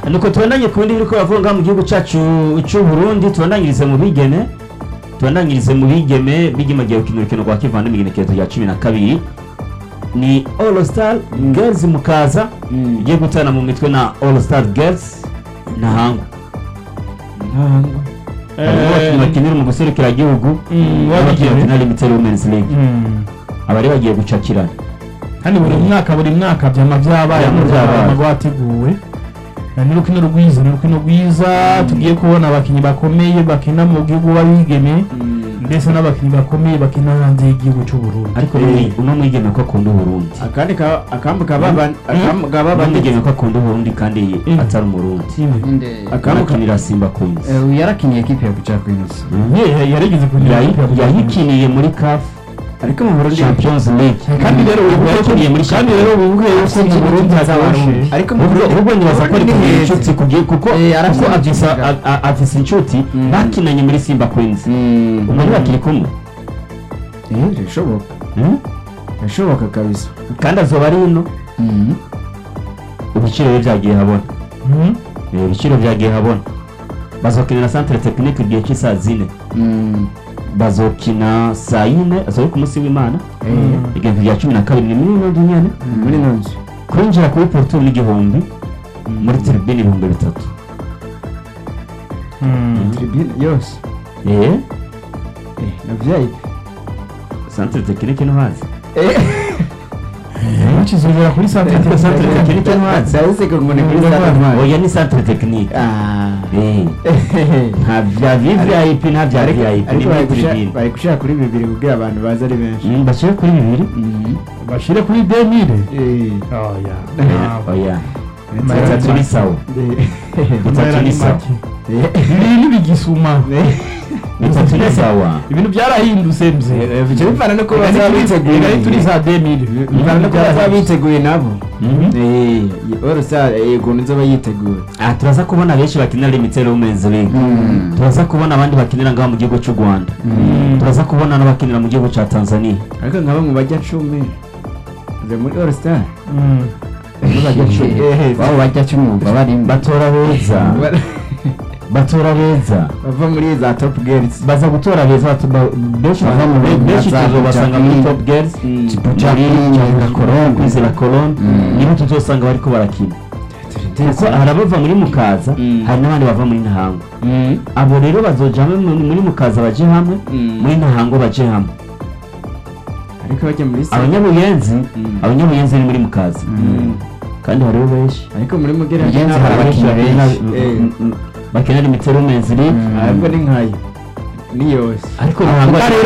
nuko tubandanye ku bindi biriko bavuga ngaha mu gihugu cacu c'u Burundi tubandanyirize mu bigeme tubandanyirize mu bigeme bigeme agiye gukina urukino rwa kivandimwe igenekerezo rya cumi na kabiri ni All Star Girls mukaza Mm. igiye gutana mu mitwe na All Star Girls ntahangwa ntangwa harimo abakinnyi bakinira mu guserukira igihugu Mm, n'abakinnyi wabigeme. bakinira Limited Women's League Mm. abari bagiye gucakirana kandi buri mwaka buri mwaka byama byabaye Byama byabaye. amago wateguwe Eh, ni urukino rwiza ni urukino rwiza tugiye kubona abakinnyi bakomeye bakina mu gihugu babigeme ndetse n'abakinnyi bakomeye bakina hanze y'igihugu cy'u Burundi ariko ni uno mwigeme ko akunda Uburundi akandi ka- akambu kaba akambu kaba uno bandi mwigeme ko akunda Uburundi kandi Mm. atari umurundi Inde Akamu- akinira Simba Queens eh, yarakiniye ekipe ya Buja Queens. Ye- yarigeze kugira Yayi- yayikiniye muri CAF ariko mu Burundi Champions League kandi rero wibuke ko yakiniye muri kandi rero wibuke yuko mu Burundi hazabashe ariko mu ubwo Burundi ubwo nibaza ko ari Burundi kugira ni inshuti kugira kuko Eh, arafise kuko afise inshuti. a- a- afise inshuti Mm. bakinanye muri Simba Queens Mm. ubu bakiri kumwe Eh, birashoboka Hmm? birashoboka kabisa kandi azoba ari ino Mm. ibiciro bye byagiye habona Mhm. Eh, ibiciro byagiye habona bazokinira centre technique igihe cy'isaa zine Mm. bazokina saa yine azobe ku munsi w'imana Mm. igihumbi rya cumi na kabiri ni miliyoni nyene muri ino nzu kwinjira kuri porto n'igihumbi muri tribune ibihumbi bitatu Mm. tribune yose eh eh na VIP centre technique no hazi bakizongera kuri centre Ariko centre technique technique no hazi ndabise ko ngo ni kuri Mm. stade ntwari oya ni centre technique ah eh nta bya vvip nta bya ariko vip ni ariko muri bari gushira- tribune bari gushira kuri bibiri kugira abantu baze ari benshi Mm, bashyire kuri bibiri Mm. bashire kuri 2000 eh oya Eh, oya Maya bitatu ni make. sawa eh bitatu ni sawa ibintu bigisuma bitatu ni sawa ibintu byarahindutse mze bice bivana no kuba Reka bazaba ni- biteguye reka ni turi za 2000 bivana no kuba bazaba biteguye nabo Mhm. eh orsa eh ukuntu nzoba yiteguye Ah, turaza kubona benshi bakinira limited women's league Mm. turaza kubona abandi bakinira ngaha mu gihugu cy'u rwanda turaza kubona n'abakinira mu gihugu cya tanzania ariko nka bamwe bajya cumi ze muri all star Ntibajya cumi. Wabo bajya cyumwumva barimo. batora beza batora beza bava muri za top girls baza gutora beza batu- ba- benshi Bava mu be- benshi za tuzobasanga muri Jacqueline. top girls Mm. muri Cyangwa Colombe kwizera Colombe Mm. nibo tuzosanga bariko barakina kuko hari abava muri mukaza Mm. hari n'abandi bava muri ntahango Mm. abo rero bazoja hamwe mu- muri mukaza baje hamwe Mm. muri ntahango baje hamwe ariko bajya muri sa abanyabuyenzi Mm. abanyabuyenzi ni muri mukaza Mm. kandi hariho benshi ariko muri mugera Mugenzi hari abakinnyi benshi. bakenera imiteromenziri ahubwo ni nkayo ni yose ariko ntabwo rero